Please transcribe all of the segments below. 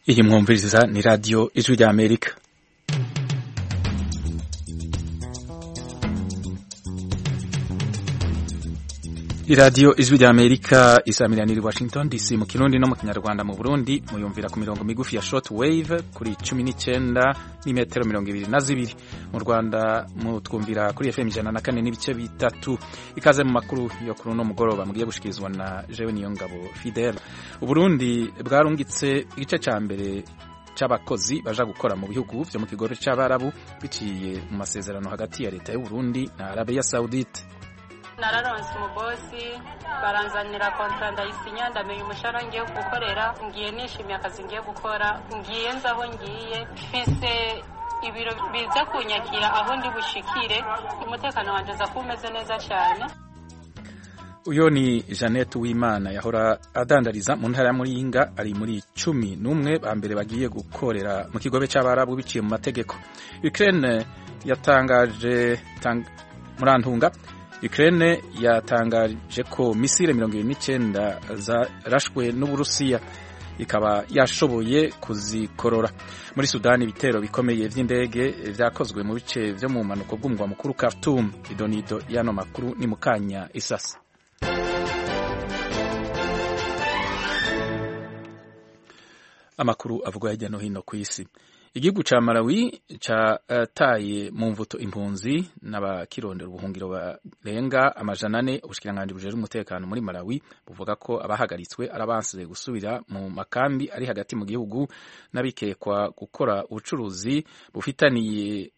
iyi mwumviriza ni radiyo ijwi rya amerika iradiyo ijwi rya amerika isamiranira i washington dc mu kirundi no mu kinyarwanda mu burundi muyumvira ku mirongo migufi ya short wave kuri cumi n'icyenda n'imetero mirongo ibiri na zibiri mu rwanda mutwumvira kuri fm ijana na kane n'ibice bitatu ikaze mu makuru yo kuri uno mugoroba mugiye gushikirizwa na jewe niyo ngabo fidel uburundi bwarungitse igice cya mbere c'abakozi baja gukora mu bihugu vyo mu kigobe c'abarabu biciye mu masezerano hagati ya leta y'uburundi na arabiya saudite nararonse umubosi baranzanira kontra ndayisinya ndamenya umushahara ngiye gukorera ngiye nishimiye akazi ngiye gukora ngiye nzi aho ngiye mfise ibiro biza kunyakira aho ndi bushikire umutekano wanje aza kuba umeze neza cyane uyo ni jeannette uwimana yahora adandariza mu ntara ya muyinga ari muri cumi n'umwe ba mbere bagiye gukorera mu kigobe c'abarabu biciye mu mategeko ukraine yatangaje tang, murantunga Ukraine yatangaje ko misile mirongo irindwi n'icyenda zarashwe n'Uburusiya ikaba yashoboye kuzikorora muri Sudani ibitero bikomeye vy'indege vyakozwe mu bice vyo mu mpanuko bw'umugwa mukuru Khartoum idonido y'ano makuru ni mukanya isasa amakuru avugwa hirya no hino ku isi igihugu ca Malawi cataye mu mvuto impunzi n'abakirondera ubuhungiro barenga amajana ane ubushikiranganji bujejwe umutekano muri Malawi buvuga ko abahagaritswe arabansize gusubira mu makambi ari hagati mu gihugu n'abikekwa gukora ubucuruzi bufitaniye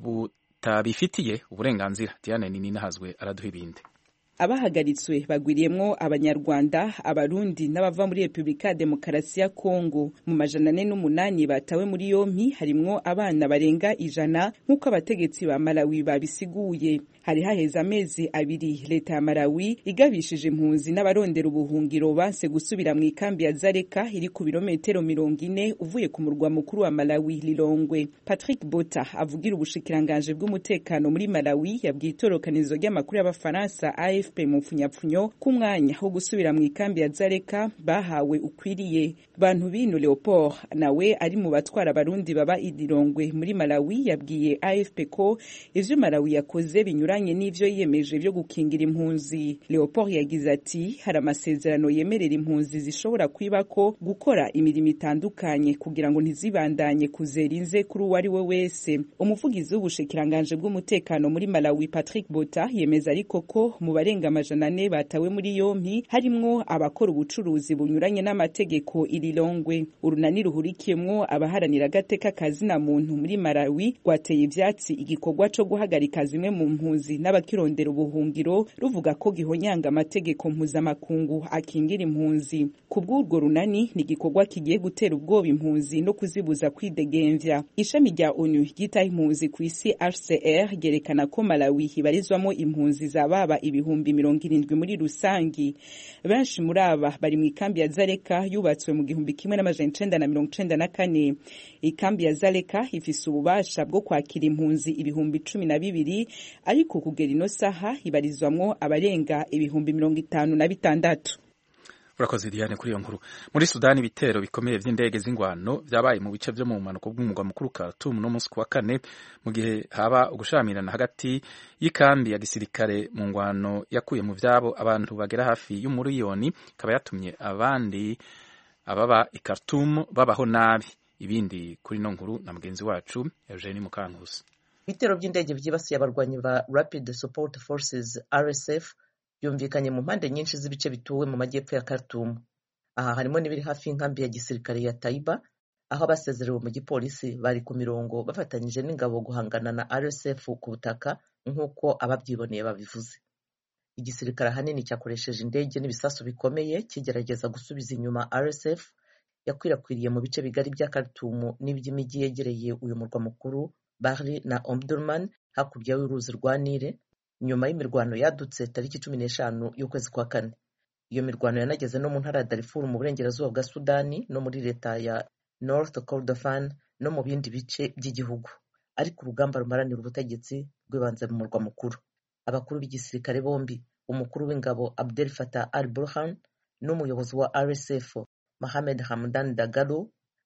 butabifitiye uburenganzira Diane Nininahazwe araduha ibindi abahagaritswe bagwiriyemwo abanyarwanda abarundi n'abava muri repubulika ya demokarasi ya kongo mu majana ane n'umunani batawe muri yompi harimwo abana barenga ijana nk'uko abategetsi ba malawi babisiguye hari haheze amezi abiri leta ya malawi igabishije impunzi n'abarondera ubuhungiro banse gusubira mu ikambi ya zareka iri ku birometero mirongo ine uvuye ku murwa mukuru wa malawi lilongwe patrick bota avugira ubushikiranganje bw'umutekano muri malawi yabwiye itorokanizo ry'amakuru y'abafaransa af mu mfunyapfunyo k'umwanya wo gusubira mu ikambi ya zareka bahawe ukwiriye bantu bino leopold nawe ari mu batwara abarundi baba idirongwe muri malawi yabwiye afp ko ivyo malawi yakoze binyuranye n'ivyo yiyemeje vyo gukingira impunzi leopold yagize ati hari amasezerano yemerera impunzi zishobora kwibako gukora imirimo itandukanye kugira ngo ntizibandanye kuzera inze kuri uwo ari we wese umuvugizi w'ubushikiranganje bw'umutekano muri malawi patrick bota yemeza ariko ko mu barenga amajana ane batawe muri yompi harimwo abakora ubucuruzi bunyuranye n'amategeko irilongwe urunani ruhurikiyemwo abaharanira agateka kazina muntu muri Malawi rwateye ivyatsi igikorwa co guhagarika zimwe mu mpunzi n'abakirondera ubuhungiro ruvuga ko gihonyanga amategeko mpuzamakungu akingira impunzi ku bw'urwo runani ni igikorwa kigiye gutera ubwoba impunzi no kuzibuza kwidegemvya ishami rya onu ryitaho impunzi ku isi HCR ryerekana ko Malawi ibarizwamo impunzi zababa ibihumbi mirongo irindwi muri rusangi benshi muri aba bari mu ikambi ya zareka yubatswe mu gihumbi kimwe n'amajana icenda na mirongo icenda na kane ikambi ya zareka ifise ububasha bwo kwakira impunzi ibihumbi cumi na bibiri ariko kugera ino saha ibarizwamwo abarenga ibihumbi mirongo itanu na bitandatu urakoze Diane kuri iyo nkuru muri Sudani ibitero bikomeye vy'indege z'ingwano vyabaye mu bice vyo mu mpanuko bw'umugwa mukuru Khartoum no musi kuwa kane mu gihe haba ugushamirana hagati y'ikambi ya gisirikare mu ngwano yakuye mu vyabo abantu bagera hafi y'umuriyoni ikaba yatumye abandi ababa i Khartoum babaho nabi ibindi kuri no nkuru na mugenzi wacu Eugenie Mukankusi ibitero by'indege vyibasiye abarwanyi ba Rapid Support Forces RSF byumvikanye mu mpande nyinshi z'ibice bituwe mu majyepfo ya Khartoum aha harimo n'ibiri hafi y'inkambi ya gisirikare ya Taiba aho abasezerewe mu gipolisi bari ku mirongo bafatanyije n'ingabo guhangana na RSF ku butaka nk'uko ababyiboneye babivuze igisirikare ahanini cyakoresheje indege n'ibisasu bikomeye kigerageza gusubiza inyuma RSF yakwirakwiriye mu bice bigari bya Khartoum n'iby'imijyi yegereye uyu murwa mukuru Bahri na Omdurman hakurya y'uruzi rwa Nile nyuma y'imirwano yadutse tariki cumi n'eshanu y'ukwezi kwa kane iyo mirwano yanageze no mu ntara ya Darfur mu burengerazuba bwa Sudani no muri leta ya North Kordofan no mu bindi bice by'igihugu ariko urugamba rumaranira ubutegetsi rwibanze mu murwa mukuru abakuru b'igisirikare bombi umukuru w'ingabo Abdel Fattah al-Burhan n'umuyobozi wa RSF Mohamed Hamdan Dagalo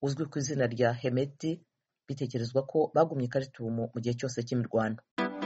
uzwi ku izina rya hemeti bitekerezwa ko bagumye i karitumu mu gihe cyose cy'imirwano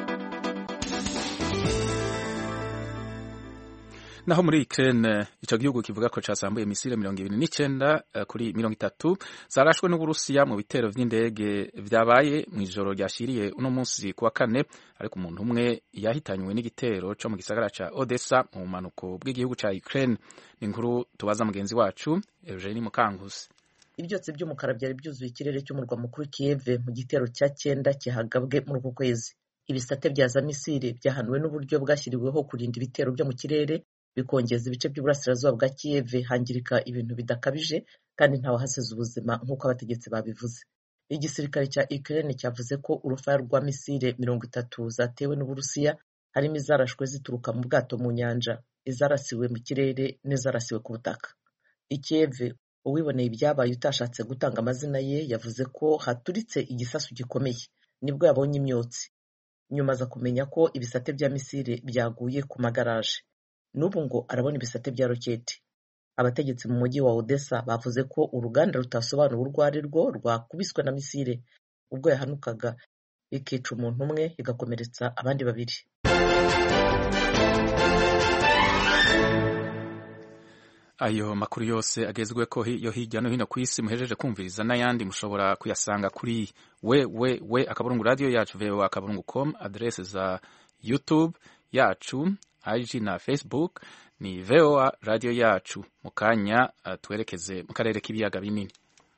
naho muri Ukraine ico gihugu kivuga ko casambuye misile mirongo ibiri n'icenda kuri mirongo itatu zarashwe n'Uburusiya mu bitero vy'indege vyabaye mw'ijoro ryashiriye uno munsi kuwa kane ariko umuntu umwe yahitanywe n'igitero co mu gisagara ca Odessa mu bumanuko bw'igihugu ca Ukraine ni inkuru tubaza mugenzi wacu Eugenie Mukankusi ibyotsi by'umukara byari byuzuye ikirere cy'umurwa mukuru Kiev mu gitero cya cyenda kihagabwe muri uku kwezi ibisate bya za misile byahanuwe n'uburyo bwashyiriweho kurinda ibitero byo mu kirere bikongeza ibice by'uburasirazuba bwa Kiev hangirika ibintu bidakabije kandi ntawahasize ubuzima nk'uko abategetsi babivuze igisirikare cya Ukraine cyavuze ko urufaya rwa misile mirongo itatu zatewe n'Uburusiya harimo izarashwe zituruka mu bwato mu nyanja izarasiwe mu kirere n'izarasiwe ku butaka i Kiev uwiboneye ibyabaye utashatse gutanga amazina ye yavuze ko haturitse igisasu gikomeye nibwo yabonye imyotsi nyuma aza kumenya ko ibisate bya misile byaguye ku magaraje n'ubu ngo arabona ibisate bya roketi abategetsi mu mujyi wa Odessa bavuze ko uruganda rutasobanura urwo ari rwo rwakubiswe na misile ubwo yahanukaga ikica umuntu umwe igakomeretsa abandi babiri ayo makuru yose agezwe ko yo hirya no hino ku isi muhejeje kumviriza n'ayandi mushobora kuyasanga kuri we we we akaburungu radio yacu voa akaburungu com adresse za youtube yacu IG na Facebook ni VOA radio yacu mu kanya uh, twerekeze mu karere k'ibiyaga binini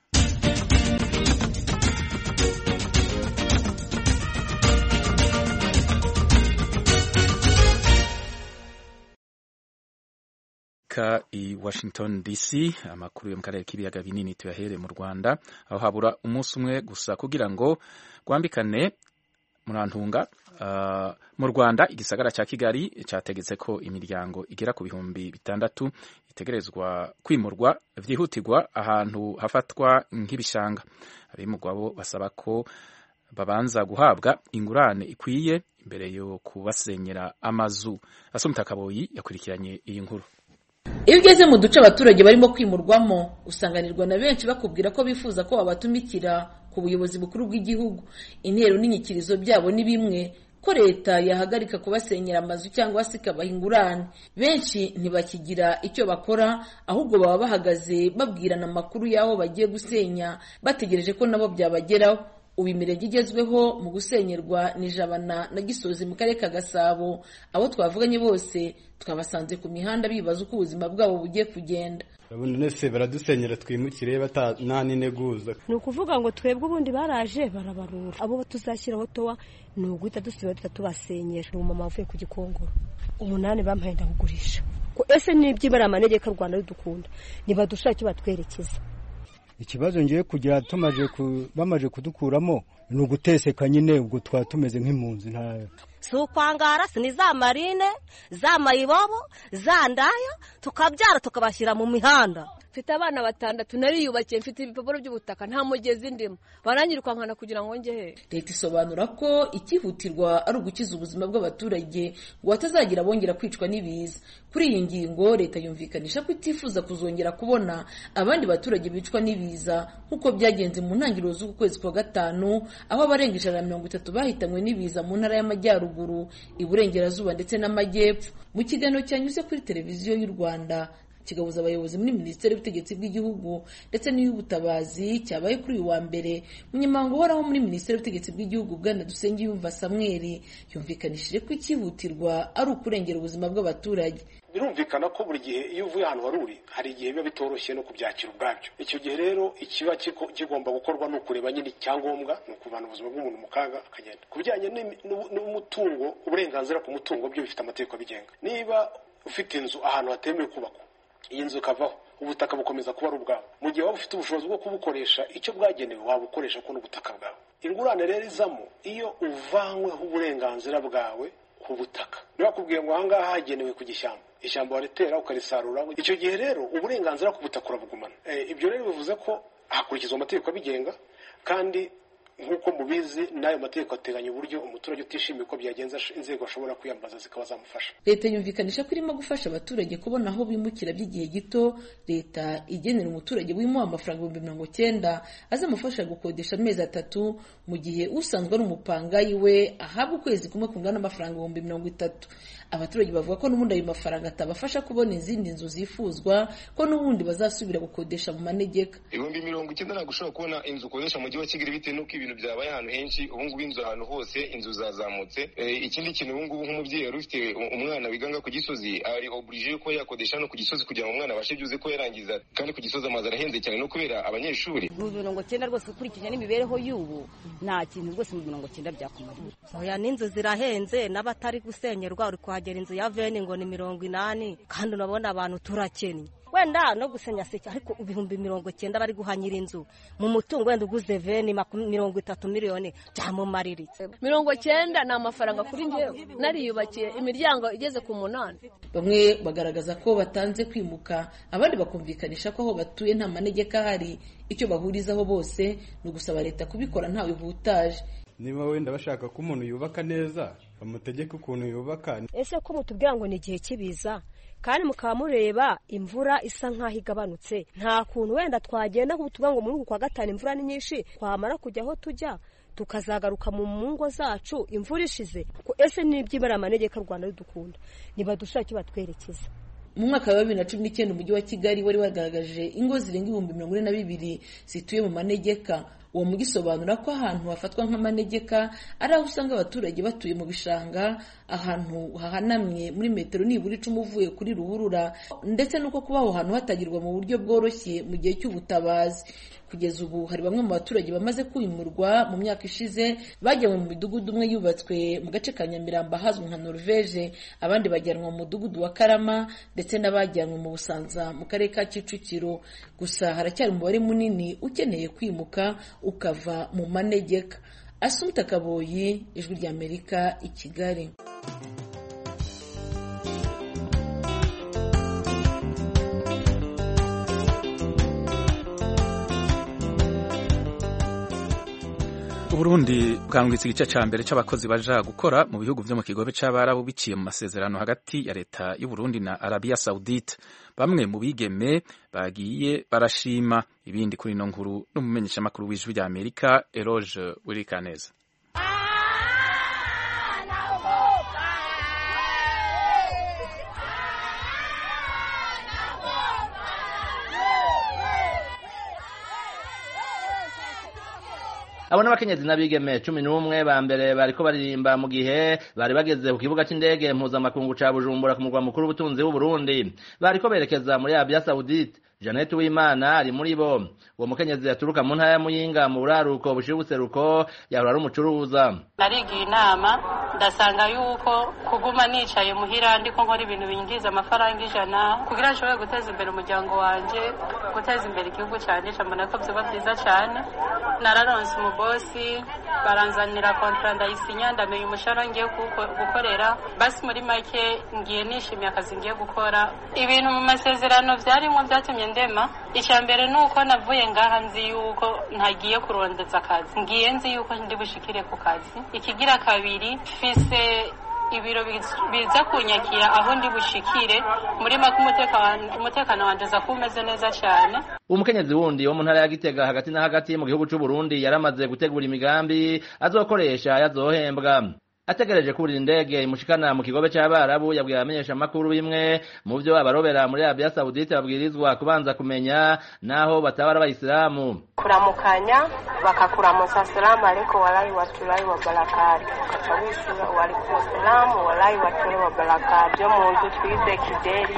ka i Washington DC amakuru yo mu karere k'ibiyaga binini tuyahere mu Rwanda aho habura umunsi umwe gusa kugira ngo rwambikane murantunga uh, mu Rwanda igisagara cya Kigali cyategetse ko imiryango igera ku bihumbi bitandatu itegerezwa kwimurwa vyihutirwa ahantu hafatwa nk'ibishanga abimurwa bo basaba ko babanza guhabwa ingurane ikwiye imbere yo kubasenyera amazu Asumta Kaboyi yakurikiranye iyi nkuru iyo ugeze mu duce abaturage barimo kwimurwamo usanganirwa na benshi bakubwira ko bifuza ko babatumikira ku buyobozi bukuru bw'igihugu intero n'inyikirizo byabo ni bimwe ko leta yahagarika kubasenyera amazu cyangwa se ikabaha ingurane benshi ntibakigira icyo bakora ahubwo baba bahagaze babwirana amakuru y'aho bagiye gusenya bategereje ko nabo byabageraho ubu imirenge igezweho mu gusenyerwa ni jabana na gisozi mu karere ka gasabo abo twavuganye bose twabasanze ku mihanda bibaza uko ubuzima bwabo bugiye kugenda ubundi nese baradusenyera twimukire nta n'integuza ni ukuvuga ngo twebwe ubundi baraje barabarura abo tuzashyiraho towa ni uguhita dusiba duhita tubasenyera ni umumama uvuye ku gikongoro umunani bampaye ndakugurisha ese n'ibyibara amanegeka rwanda ridukunda ntibadushaka icyo batwerekeza ikibazo ngiye kugira tumaje bamaje kudukuramo ni uguteseka nyine ubwo twaba tumeze nk'impunzi ntayo si ukwangara si ni za marine za mayibobo za ndaya tukabyara tukabashyira mu mihanda mfite abana batandatu nariyubakiye mfite ibipapuro by'ubutaka nta mugezi ndimo baranyirukankana kugira ngo njye he leta isobanura ko icyihutirwa ari ugukiza ubuzima bw'abaturage ngo hatazagira bongera kwicwa n'ibiza kuri iyi ngingo leta yumvikanisha ko itifuza kuzongera kubona abandi baturage bicwa n'ibiza nk'uko byagenze mu ntangiriro z'uku kwezi kwa gatanu aho abarenga ijana na mirongo itatu bahitanywe n'ibiza mu ntara y'amajyaruguru iburengerazuba ndetse n'amajyepfo mu kiganiro cyanyuze kuri televiziyo y'u rwanda kigabuza abayobozi muri minisiteri y'ubutegetsi bw'igihugu ndetse n'iy'ubutabazi cyabaye kuri uyu wa mbere umunyamabanga uhoraho muri minisiteri y'ubutegetsi bw'igihugu bwana dusengiyumva samweri yumvikanishije ko icyihutirwa ari ukurengera ubuzima bw'abaturage birumvikana ko buri gihe iyo uvuye ahantu wari uri hari igihe biba bitoroshye no kubyakira ubwabyo icyo gihe rero ikiba kigomba gukorwa ni ukureba nyine icyangombwa ni ukuvana ubuzima bw'umuntu mu kaga akagenda ku bijyanye n'umutungo uburenganzira ku mutungo byo bifite amategeko abigenga niba ufite inzu ahantu hatemewe kubakwa iyi nzu ikavaho ubutaka bukomeza kuba ari ubwawe mu gihe waba ufite ubushobozi bwo kubukoresha icyo bwagenewe wabukoresha ko n'ubutaka bwawe ingurane rero izamo iyo uvanyweho uburenganzira bwawe ku butaka ntibakubwiye ngo ahangaha hagenewe ku gishyamba ishyamba waritera ukarisarura icyo gihe rero uburenganzira ku butaka urabugumana ibyo rero bivuze ko hakurikizwa amategeko abigenga kandi nk'uko mubizi n'ayo mategeko ateganya uburyo umuturage utishimiye uko byagenza inzego ashobora kwiyambaza zikaba zamufasha leta yumvikanisha ko irimo gufasha abaturage kubona aho bimukira by'igihe gito leta igenera umuturage wimuha amafaranga ibihumbi mirongo cyenda azamufasha gukodesha amezi atatu mu gihe usanzwe ari umupangayi we ahabwa ukwezi kumwe kungana n'amafaranga ibihumbi mirongo itatu abaturage bavuga ko n'ubundi ayo mafaranga atabafasha kubona izindi nzu zifuzwa ko n'ubundi bazasubira gukodesha mu manegeka ibihumbi mirongo icyenda ntabwo ushobora kubona inzu ukodesha mu mujyi wa kigali bitewe n'uko ibintu byabaye ahantu henshi ubu ngubu inzu ahantu hose inzu zazamutse ikindi kintu ubu ngubu nk'umubyeyi wari ufite umwana wiganga ku gisozi ari oburije ko yakodesha no ku gisozi kugira ngo umwana abashe byuze ko yarangiza kandi ku gisozi amazu arahenze cyane no kubera abanyeshuri mu mirongo cyenda rwose ukurikije n'imibereho y'ubu nta kintu rwose mu mirongo cyenda byakumarira oya n'inzu zirahenze n'abatari gusenyerwa uri kuhagera inzu ya veni ngo ni mirongo inani kandi urabona abantu turakennye wenda no gusenya seke ariko ibihumbi mirongo cyenda bari guhanyira inzu mu mutungo wenda uguze veni mirongo itatu miliyoni byamumariritse mirongo cyenda ni amafaranga kuri njyewe nariyubakiye imiryango igeze ku munani bamwe bagaragaza ko batanze kwimuka abandi bakumvikanisha ko aho batuye nta manegeka ahari icyo bahurizaho bose ni ugusaba leta kubikora ntawe ihutaje niba wenda bashaka ko umuntu yubaka neza bamutegeke ukuntu yubaka ese ko mutubwira ngo ni igihe cy'ibiza kandi mukaba mureba imvura isa nk'aho igabanutse nta kuntu wenda twagenda tuvuga ngo muri uku kwa gatanu imvura ni nyinshi twamara kujya aho tujya tukazagaruka mu ngo zacu imvura ishize ese n'ibyibara amanegeka rwanda ridukunda nibadushaka icyo batwerekeza mu mwaka wa bibiri na cumi n'icyenda umujyi wa kigali wari wagaragaje ingo zirenga ibihumbi mirongo ine na bibiri zituye mu manegeka uwo mujyi usobanura ko ahantu hafatwa nk'amanegeka ari aho usanga abaturage batuye mu bishanga ahantu hahanamye muri metero nibura icumi uvuye kuri ruhurura ndetse n'uko kuba aho hantu hatagirwa mu buryo bworoshye mu gihe cy'ubutabazi kugeza ubu hari bamwe mu baturage bamaze kwimurwa mu myaka ishize bajyanwe mu midugudu umwe yubatswe mu gace ka nyamirambo ahazwi nka norvege abandi bajyanwa mu mudugudu wa karama ndetse n'abajyanwe mu busanza mu karere ka kicukiro gusa haracyari umubare munini ukeneye kwimuka ukava mu manegeka asumta kaboyi ijwi ry'amerika i kigali Uburundi bwangwitse igice cya mbere cy'abakozi baja gukora mu bihugu byo mu kigobe cy'abarabu biciye mu masezerano hagati ya leta y'u Burundi na Arabia Saudite bamwe mu bigeme bagiye barashima ibindi kuri ino nkuru n'umumenyeshamakuru w'ijwi rya Amerika Eroge Wirikaneza abo n'abakenyezi n'abigeme cumi n'umwe ba mbere bariko baririmba mu gihe bari bageze ku kibuga c'indege mpuzamakungu ca bujumbura ku murwa mukuru w'ubutunzi w'uburundi bariko berekeza muri arabia saudite Janet Uwimana ari muri bo uwo mukenyezi yaturuka mu ntara ya Muyinga mu buraruko bushira ubuseruko yahora ari umucuruza narigiye inama ndasanga yuko kuguma nicaye muhira ndiko nkora ibintu binjiza amafaranga ijana kugira nshobore guteza imbere umuryango wanje guteza imbere igihugu canje mbona ko vyoba vyiza cane nararonse umubosi baranzanira kontra ndayisinya ndamenya umushahara ngiye gukorera basi muri make ngiye nishimiye akazi ngiye gukora ibintu mu masezerano vyarimwo vyatumye ndema icya mbere ni uko navuye ngaha nzi yuko ntagiye kurondeza akazi ngiye nzi yuko ndi bushikire ku kazi ikigira kabiri fise ibiro biza kunyakira aho ndi bushikire muri make umutekano wanjye aza kuba umeze neza cyane umukenyezi wundi wo mu ntara ya gitega hagati na hagati mu gihugu cy'u Burundi yaramaze gutegura imigambi azokoresha yazohembwa ategereje kurira indege imushikana mu kigobe c'abarabu yabwiye abamenyesha makuru bimwe mu vyo abarobera muri Arabia Saudite babwirizwa kubanza kumenya naho batabara abayisilamu kuramukanya bakakuramutsa salamu alaykum walahi watulahi wa barakatu ukaca wishura waalaikum salamu walahi watulahi wa barakatu byo mu nzu twize kideri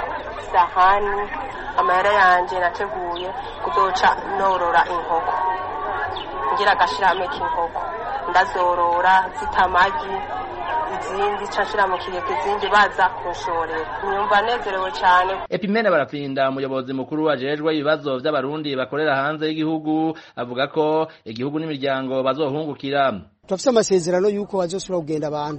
sahani amahera yanje nateguye kuzoca norora inkoko ngira agashirame k'inkoko ndazorora zita amagi izindi nshashira mu kigega izindi baza kunshorera nyumva nezerewe cyane epimene barapfinda umuyobozi mukuru ajejwe ibibazo vy'abarundi bakorera hanze y'igihugu avuga ko igihugu n'imiryango bazohungukira turafise amasezerano y'uko bazosubira kugenda abantu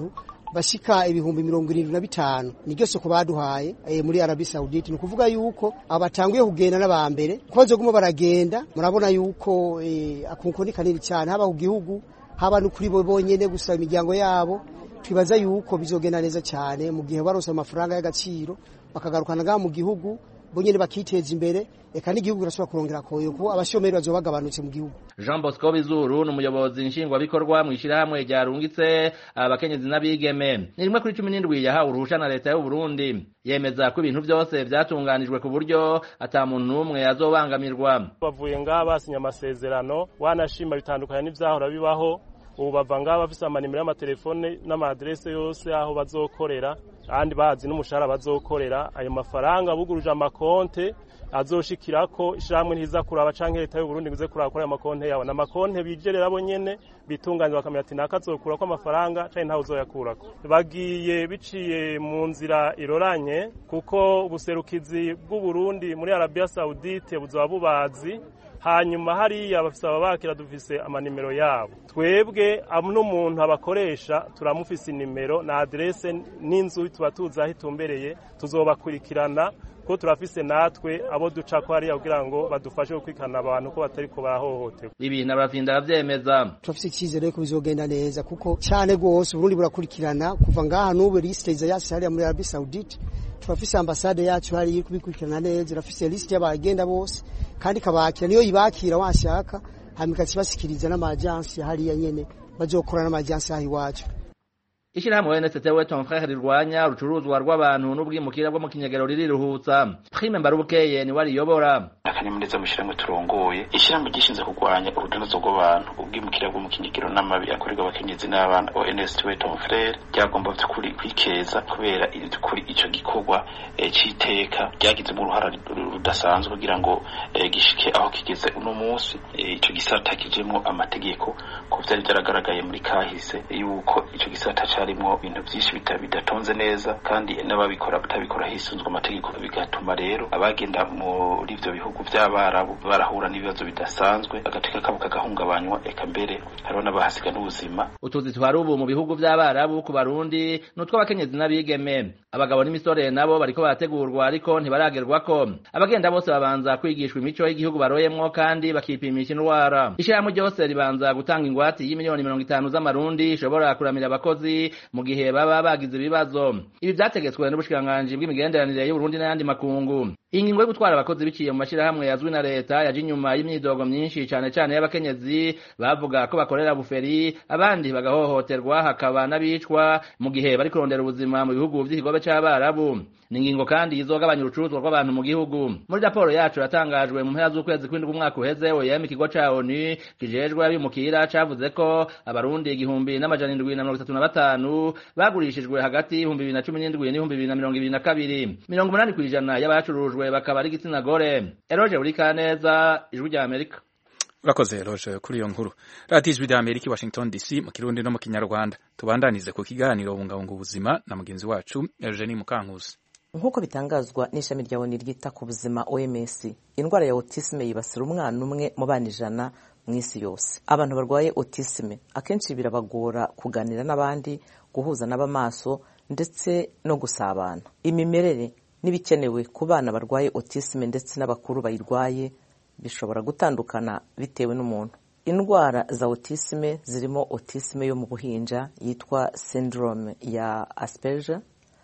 bashika ibihumbi mirongo irindwi na bitanu niryo soko baduhaye e, muri Arabie Saoudite ni ukuvuga yuko abatanguye kugenda n'abambere ko bazoguma baragenda murabona yuko e, akunko ni kanini cyane haba ku gihugu haba no kuri bo bonyene gusa imiryango yabo twibaza yuko bizogenda neza cyane mu gihe barose amafaranga y'agaciro bakagarukana ngaha mu gihugu bonyene bakiteza imbere eka n'igihugu kirashobora kurongera koyo kuko abashomeri bazoba bagabanutse mu gihugu Jean Bosco Bizuru ni umuyobozi nshingwabikorwa mu ishyirahamwe ryarungitse abakenyezi n'abigeme ni rimwe kuri cumi n'indwi yahawe uruhusha na leta y'u Burundi yemeza ko ibintu byose byatunganijwe ku buryo ata muntu n'umwe azobangamirwa bavuye ngaha basinya amasezerano wanashima bitandukanye n'ivyahora bibaho ubu bava ngaha bafise amanimero y'amatelefone n'amaadrese yose aho bazokorera kandi bazi n'umushahara bazokorera ayo mafaranga buguruje amakonte azoshikirako ishyirahamwe ntiza kuraba canke leta y'u Burundi nguze kuraba kuri ayo makonte yabo na makonte bijerera bo nyene bitunganya bakamenya ati naka azokurako amafaranga canke ntawe uzoyakurako bagiye biciye mu nzira iroranye kuko ubuserukizi bw'u Burundi muri Arabia Saudite buzoba bubazi hanyuma hariya bafise ababakira dufise amanimero yabo twebwe n'umuntu abakoresha turamufise inimero na adrese n'inzu tuba tuzi aho itumbereye tuzobakurikirana ko turafise natwe abo duca ko hariya kugira ngo badufashe gukurikirana abantu ko batari ko bahohoterwa ibintu abafinda aravyemeza turafise icyizere ko bizogenda neza kuko cyane rwose uburundi burakurikirana kuva ngaha n'ubu lisite iza yasi hariya muri arabi saudite turafise ambasade yacu hariya iri kubikurikirana neza irafise lisite y'abagenda bose kandi ikabakira niyo ibakira washaka hanyuma ikakibasikiriza n'amajansi hariya nyene bazokora n'amajansi aho iwacu Ishirahamwe NST we ton frère rirwanya urucuruzwa rw'abantu n'ubwimukira bwo mu kinyagero ririruhutsa Prime Mbarubukeye ni wariyobora akanyamuneza mu ishyirahamwe turongoye ishyirahamwe gishinzwe kurwanya urudanazo rw'abantu ubwimukira bwo mu kinyagiro n'amabi akorerwa abakenyezi n'abana ONST we ton frère ryagomba by'ukuri kwikeza kubera kuri ico gikorwa c'iteka ryagizemo uruhara rudasanzwe kugira ngo gishike aho kigeze uno munsi ico gisata kijemwo amategeko ko vyari byaragaragaye muri kahise yuko ico gisata harimwo ibintu byinshi bidatonze neza kandi n'ababikora batabikora hisunzwe amategeko bigatuma rero abagenda muri ivyo bihugu vy'abarabu barahura n'ibibazo bidasanzwe agateka kabo kagahungabanywa eka mbere hariho n'abahasiga n'ubuzima utuzi twari ubu mu bihugu vy'abarabu ku barundi n'utw'abakenyezi n'abigeme abagabo n'imisore nabo bariko barategurwa ariko ntibaragerwako abagenda bose babanza kwigishwa imico y'igihugu baroyemwo kandi bakipimisha indwara ishirahamwe ryose ribanza gutanga ingwati y'imiliyoni mirongo itanu z'amarundi ishobora kuramira abakozi mu gihe baba bagize ibibazo ibi vyategetswe n'ubushikiranganji bw'imigenderanire y'uburundi n'ayandi makungu ingingo yo gutwara abakozi biciye mu mashirahamwe yazwi na leta yaje inyuma y'imyidogo myinshi cane cane y'abakenyezi bavuga ko bakorera buferi abandi bagahohoterwa hakaba n'abicwa mu gihe bari kurondera ubuzima mu bihugu vy'ikigobe c'abarabu ni ingingo kandi izogabanya urucuruzwa rw'abantu mu gihugu muri raporo yacu yatangajwe mu mpera z'ukwezi kw'indwi umwaka uheze oyem ikigo ca onu kijejwe abimukira cavuze ko abarundi igihumbi n'amajana indwi na mirongo itatu na batanu bagurishijwe hagati y'ibihumbi bibiri na cumi n'indwi n'ibihumbi bibiri na mirongo ibiri na kabiri mirongo umunani kw'ijana y'abacurujwe bakaba ari igitsina gore eroje buri kaneza ijwi rya amerika urakoze roje kuri iyo nkuru radiyo ijwi rya amerika i washington dc mu kirundi no mu kinyarwanda tubandanize ku kiganiro bungabunga ubuzima na mugenzi wacu eugenie mukankusi nk'uko bitangazwa n'ishami rya oni ryita ku buzima oms indwara ya autisme yibasira umwana umwe mu bana ijana mu isi yose abantu barwaye autisme akenshi birabagora kuganira n'abandi guhuza n'abamaso ndetse no gusabana imimerere n'ibikenewe ku bana barwaye autisme ndetse n'abakuru bayirwaye bishobora gutandukana bitewe n'umuntu indwara za autisme zirimo autisme yo mu buhinja yitwa syndrome ya asperger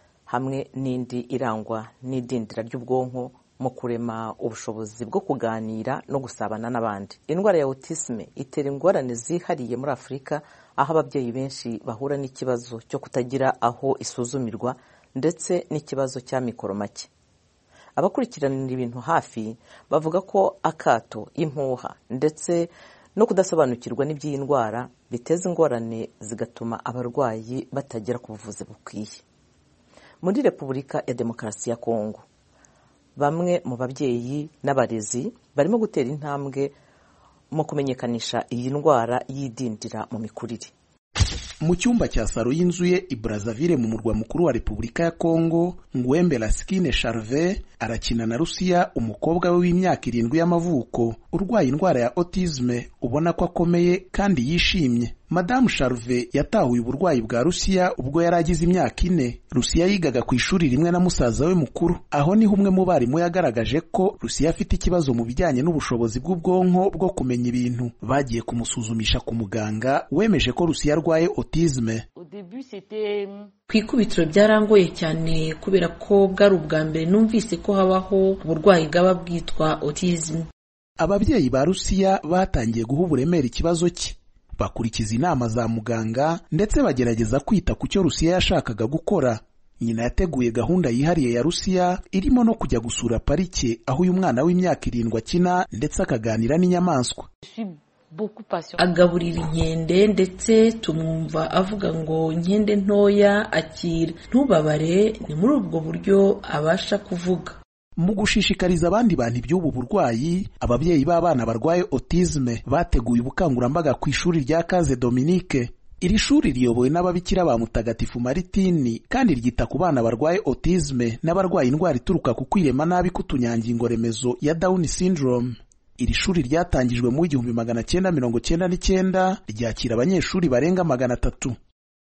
hamwe n'indi irangwa n'idindira ry'ubwonko mu kurema ubushobozi bwo kuganira no gusabana n'abandi indwara ya autisme itera ingorane zihariye muri afurika aho ababyeyi benshi bahura n'ikibazo cyo kutagira aho isuzumirwa ndetse n'ikibazo cya mikoro make abakurikiranira ibintu hafi bavuga ko akato impuha ndetse no kudasobanukirwa n'iby'iyi ndwara biteza ingorane zigatuma abarwayi batagera ku buvuzi bukwiye muri repubulika ya demokarasi ya kongo bamwe mu babyeyi n'abarezi barimo gutera intambwe mu kumenyekanisha iyi ndwara y'idindira mu mikurire mu cyumba cya saro y'inzu ye i Brazzaville mu murwa mukuru wa repubulika ya kongo ngwembe laskine charve arakina na rusiya umukobwa we w'imyaka irindwi y'amavuko urwaye indwara ya autisme ubona ko akomeye kandi yishimye madamu Charve yatahuye uburwayi bwa rusiya ubwo yari agize imyaka ine rusiya yigaga ku ishuri rimwe na musaza we mukuru aho niho umwe mu barimu yagaragaje ko rusiya afite ikibazo mu bijyanye n'ubushobozi bw'ubwonko bwo kumenya ibintu bagiye kumusuzumisha ku muganga wemeje ko rusiya arwaye autisme ku ikubitiro byarangoye cyane kubera ko bwari ubwa mbere numvise ko habaho uburwayi bwaba bwitwa autisme ababyeyi ba rusiya batangiye guha uburemere ikibazo cye bakurikiza inama za muganga ndetse bagerageza kwita ku cyo rusiya yashakaga gukora nyina yateguye gahunda yihariye ya rusiya irimo no kujya gusura parike aho uyu mwana w'imyaka irindwi akina ndetse akaganira n'inyamaswa agaburira inkende ndetse tumwumva avuga ngo inkende ntoya akira ntubabare ni muri ubwo buryo abasha kuvuga mu gushishikariza abandi bantu iby'ubu burwayi ababyeyi b'abana barwaye autisme bateguye ubukangurambaga ku ishuri rya kaze dominique iri shuri riyobowe n'ababikira ba mutagatifu maritini kandi ryita ku bana barwaye autisme n'abarwaye indwara ituruka ku kwirema nabi k'utunyangingo remezo ya down syndrome iri shuri ryatangijwe mu igihumbi magana cyenda mirongo cyenda n'icyenda ryakira abanyeshuri barenga magana atatu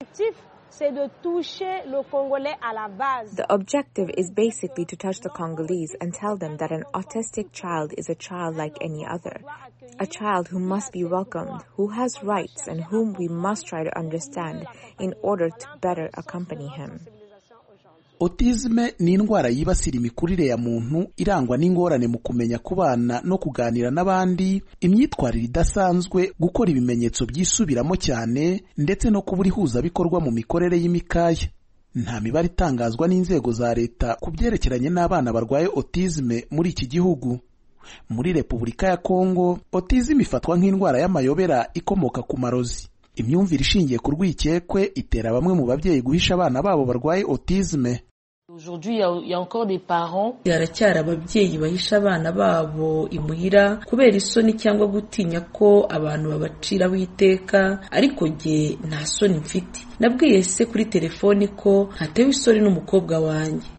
The objective is basically to touch the Congolese and tell them that an autistic child is a child like any other. A child who must be welcomed, who has rights, and whom we must try to understand in order to better accompany him. autisme ni indwara yibasira imikurire ya muntu irangwa n'ingorane mu kumenya kubana no kuganira n'abandi imyitwarire idasanzwe gukora ibimenyetso byisubiramo cyane ndetse no kubura ihuzabikorwa mu mikorere y'imikaya nta mibare itangazwa n'inzego za leta ku byerekeranye n'abana barwaye autisme muri iki gihugu muri repubulika ya kongo autisme ifatwa nk'indwara y'amayobera ikomoka ku marozi imyumvire ishingiye ku rwikekwe itera bamwe mu babyeyi guhisha abana babo barwaye autisme haracyari ababyeyi bahisha abana babo imuhira kubera isoni cyangwa gutinya ko abantu babaciraho iteka ariko jye nta soni mfite nabwiye se kuri telefoni ko ntatewe isoni n'umukobwa wanjye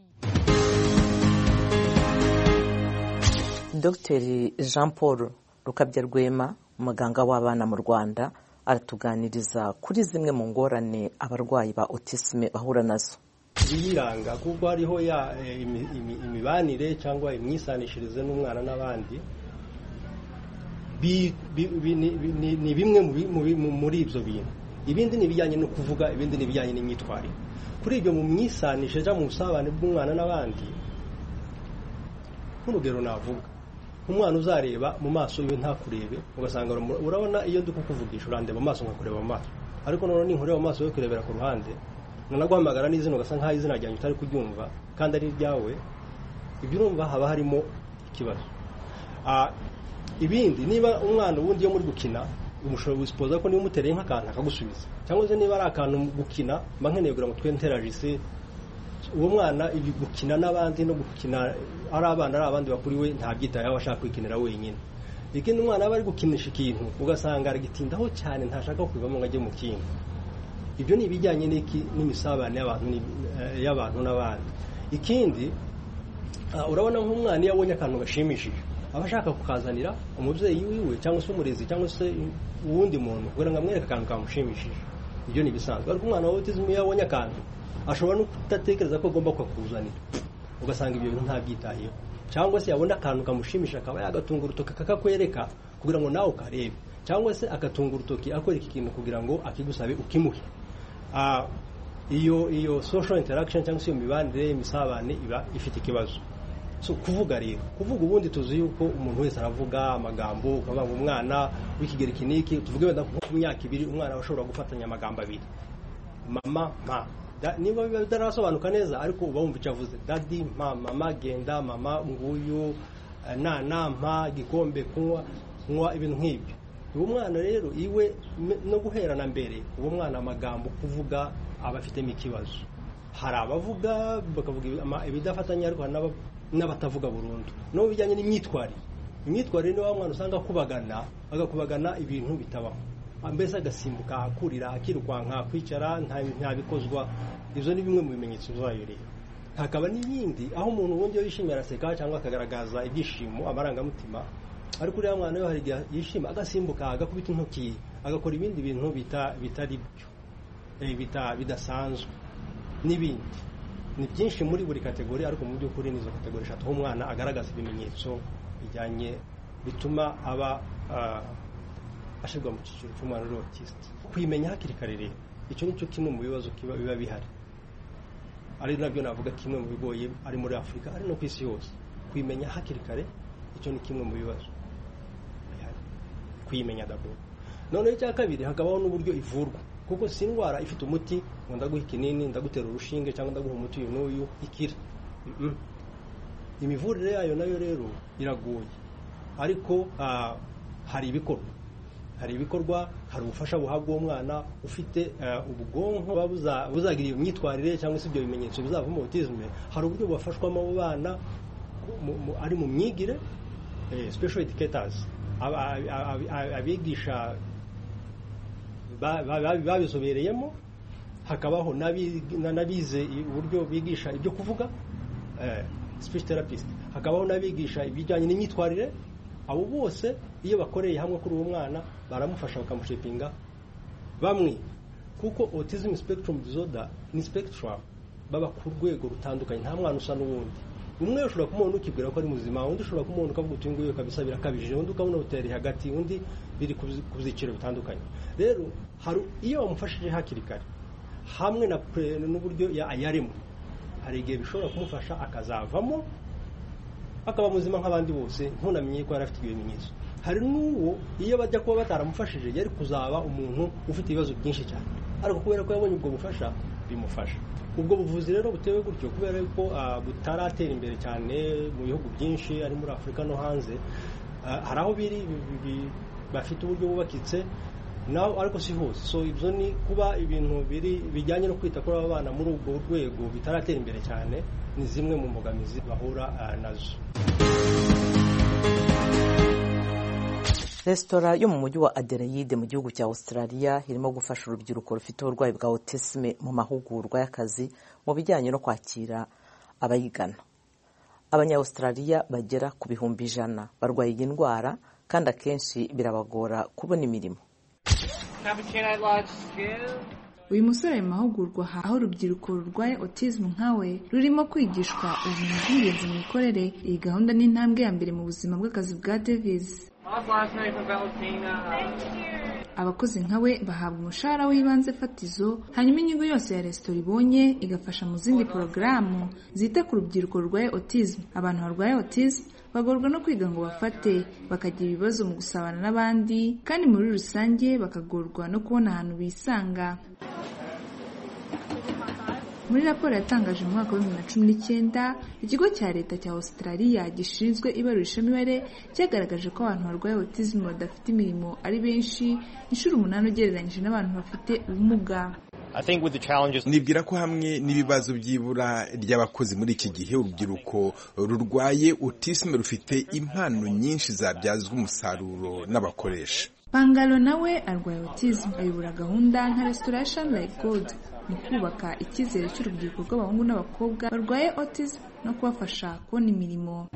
dr jean paul rukabya rwema umuganga w'abana mu rwanda aratuganiriza kuri zimwe mu ngorane abarwayi ba autisme bahura nazo ibiyiranga kuko hariho ya imibanire cyangwa imyisanishirize n'umwana n'abandi ni bimwe muri ibyo bintu ibindi ni ibijyanye no kuvuga ibindi ni ibijyanye n'imyitwarire kuri ibyo mu myisanishe cyangwa mu busabane bw'umwana n'abandi nk'urugero navuga nk'umwana uzareba mu maso yiwe ntakurebe ugasanga urabona iyo ndi kukuvugisha urandeba amaso nkakureba mu maso ariko noneho ninkureba mu maso yo kurebera ku ruhande nanaguhamagara n'izina ugasa nk'aho izina ryanjye utari kuryumva kandi ari iryawe ibyo urumva haba harimo ikibazo ibindi niba umwana ubundi iyo muri gukina umushobora gusipoza ko niba umutereye nk'akantu akagusubiza cyangwa se niba ari akantu gukina mba nkeneye kugira ngo twe nteragise uwo mwana ibi gukina n'abandi no gukina ari abana ari abandi bakuriwe ntabyitayeho ashaka kwikinira wenyine ikindi umwana aba ari gukinisha ikintu ugasanga aragitindaho cyane ntashaka kubivamo ngo ajye mu kindi ibyo ni ibijyanye n'imisabane y'abantu n'abandi ikindi urabona nk'umwana iyo abonye akantu gashimishije aba ashaka kukazanira umubyeyi wiwe cyangwa se umurezi cyangwa se uwundi muntu kugira ngo amwereke akantu kamushimishije ibyo ni ibisanzwe ariko umwana wa autism iyo abonye akantu ashobora no kudatekereza ko agomba kukakuzanira ugasanga ibyo bintu ntabyitayeho cyangwa se yabona akantu kamushimisha akaba yagatunga urutoki akakakwereka kugira ngo nawe ukarebe cyangwa se agatunga urutoki akwereka ikintu kugira ngo akigusabe ukimuhe iyo iyo social interaction cyangwa se iyo mibanire imisabane iba ifite ikibazo so kuvuga rero kuvuga ubundi tuzi yuko umuntu wese aravuga amagambo ukavuga ngo umwana w'ikigero iki n'iki tuvuge wenda nko ku myaka ibiri umwana aba ashobora gufatanya amagambo abiri mama mpa niba biba bitarasobanuka neza ariko uba wumva icyo avuze dadi mpa mama genda mama nguyu nana mpa gikombe kunywa kunywa ibintu nk'ibyo uwo mwana rero iwe no guherana mbere uwo mwana amagambo kuvuga aba afitemo ikibazo hari abavuga bakavuga ibidafatanya ariko hari n'abatavuga burundu no bijyanye n'imyitwarire imyitwarire ni wa mwana usanga akubagana agakubagana ibintu bitabaho mbese agasimbuka akurira akirukanka kwicara ntabikozwa ibyo ni bimwe mu bimenyetso byayo rero hakaba n'ibindi aho umuntu ubundi iyo yishimye araseka cyangwa akagaragaza ibyishimo amarangamutima ariko uriya mwana we hari igihe yishima agasimbuka agakubita intoki agakora ibindi bintu bitari byo bidasanzwe n'ibindi ni byinshi muri buri kategori ariko mu by'ukuri ni izo kategori eshatu aho umwana agaragaza ibimenyetso bijyanye bituma aba ashyirwa mu cyiciro cy'umwana uri otisite kuyimenya hakiri kare rero icyo ni cyo kimwe mu bibazo biba bihari ari nabyo navuga kimwe mu bigoye ari muri afurika ari no ku isi yose kuyimenya hakiri kare icyo ni kimwe mu bibazo bihari kuyimenya daboro noneho icya kabiri hakabaho n'uburyo ivurwa kuko si indwara ifite umuti ngo ndaguha ikinini ndagutera urushinge cyangwa ndaguha umuti uyu n'uyu ikira imivurire yayo nayo rero iragoye ariko hari ibikorwa hari ibikorwa hari ubufasha buhabwa uwo mwana ufite ubwonko buzagira iyo myitwarire cyangwa se ibyo bimenyetso bizavamo autisme hari uburyo bubafashwamo abo bana ari mu myigire special educators abigisha babizobereyemo hakabaho n'abize uburyo bigisha ibyo kuvuga speech therapist hakabaho n'abigisha ibijyanye n'imyitwarire abo bose iyo bakoreye hamwe kuri uwo mwana baramufasha bakamushepinga bamwe kuko autism spectrum disorder ni spectrum baba ku rwego rutandukanye nta mwana usa n'uwundi umwe ushobora kumubona ukibwira ko ari muzima undi ushobora kumubona ukavuga uti nguyu kabisa birakabije undi ukabona utereye hagati undi biri ku byiciro bitandukanye rero hari iyo wamufashije hakiri kare hamwe n'uburyo yaremwe hari igihe bishobora kumufasha akazavamo akaba muzima nk'abandi bose ntunamenye ko yari afite ibyo bimenyetso hari n'uwo iyo bajya kuba bataramufashije yari kuzaba umuntu ufite ibibazo byinshi cyane ariko kubera ko yabonye ubwo bufasha bimufasha ubwo buvuzi rero butewe gutyo kubera ko butaratera imbere cyane mu bihugu byinshi ari muri afurika no hanze hari aho biri bafite uburyo bubakitse naho ariko si hose so ibyo ni kuba ibintu biri bijyanye no kwita kuri aba bana muri ubwo rwego bitaratera imbere cyane ni zimwe mu mbogamizi bahura nazo resitora yo mu mujyi wa adelaide mu gihugu cya australia irimo gufasha urubyiruko rufite uburwayi bwa autisme mu mahugurwa y'akazi mu bijyanye no kwakira abayigana abanyaustraliya bagera ku bihumbi ijana barwaye iyi ndwara kandi akenshi birabagora kubona imirimo uyu musore ari mu mahugurwa aho urubyiruko rurwaye autism nkawe rurimo kwigishwa ubumenyi bw'ingenzi mu mikorere iyi gahunda ni intambwe ya mbere mu buzima bw'akazi bwa davis abakozi nkawe bahabwa umushahara w'ibanze fatizo hanyuma inyungu yose ya resitora ibonye igafasha mu zindi porogaramu zita ku rubyiruko rurwaye autism abantu barwaye autism bagorwa no kwiga ngo bafate bakagira ibibazo mu gusabana n'abandi kandi muri rusange bakagorwa no kubona ahantu bisanga muri raporo yatangaje mu mwaka wa bibiri na cumi n'icyenda ikigo cya leta cya australia gishinzwe ibarurishamibare cyagaragaje ko abantu barwaye autism badafite imirimo ari benshi inshuro umunani ugereranyije n'abantu bafite ubumuga nibwira ko hamwe n'ibibazo by'ibura ry'abakozi muri iki gihe urubyiruko rurwaye autism rufite impano nyinshi zabyazwa umusaruro n'abakoresha pangalo nawe arwaye autism ayobora gahunda nka resitora ya sunlight gold mu kubaka icyizere cy'urubyiruko rw'abahungu n'abakobwa barwaye autism no kubafasha kubona imirimo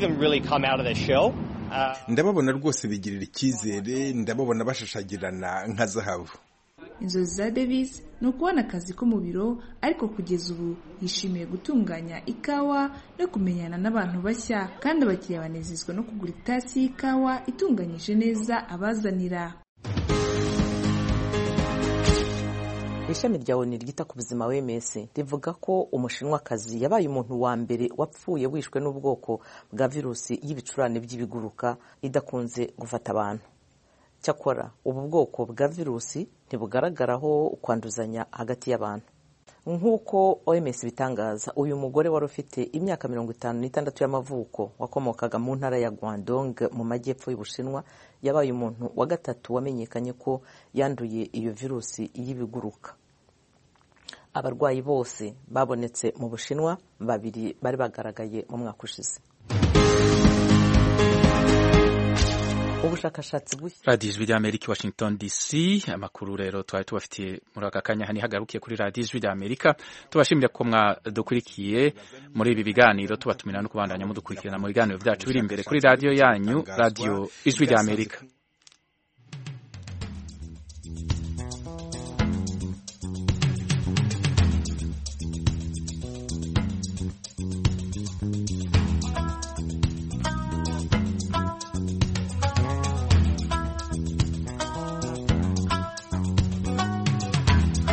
ndababona rwose bigirira icyizere ndababona bashashagirana nka zahabu inzozi za davis ni ukubona akazi ko mu biro ariko kugeza ubu yishimiye gutunganya ikawa no kumenyana n'abantu bashya kandi abakiriya banezezwa no kugura itasi y'ikawa itunganyije neza abazanira ishami rya oni ryita ku buzima wms rivuga ko umushinwakazi yabaye umuntu wa mbere wapfuye wishwe n'ubwoko bwa virusi y'ibicurane by'ibiguruka idakunze gufata abantu cyakora ubu bwoko bwa virusi ntibugaragaraho kwanduzanya hagati y'abantu nk'uko oms bitangaza uyu mugore wari ufite imyaka mirongo itanu n'itandatu y'amavuko wakomokaga mu ntara ya guangdong mu majyepfo y'ubushinwa yabaye umuntu wa gatatu wamenyekanye ko yanduye iyo virusi y'ibiguruka abarwayi bose babonetse mu bushinwa babiri bari bagaragaye mu mwaka ushize ubushakashatsi bushya radiyo ijwi ry'amerika washington dc amakuru rero twari tubafitiye muri aka kanya ntihagarukiye kuri radiyo ijwi ry'amerika tubashimira ko mwadukurikiye muri ibi biganiro tubatumira no kubandanya mudukurikirana mu biganiro byacu biri imbere kuri radiyo yanyu radiyo ijwi ry'amerika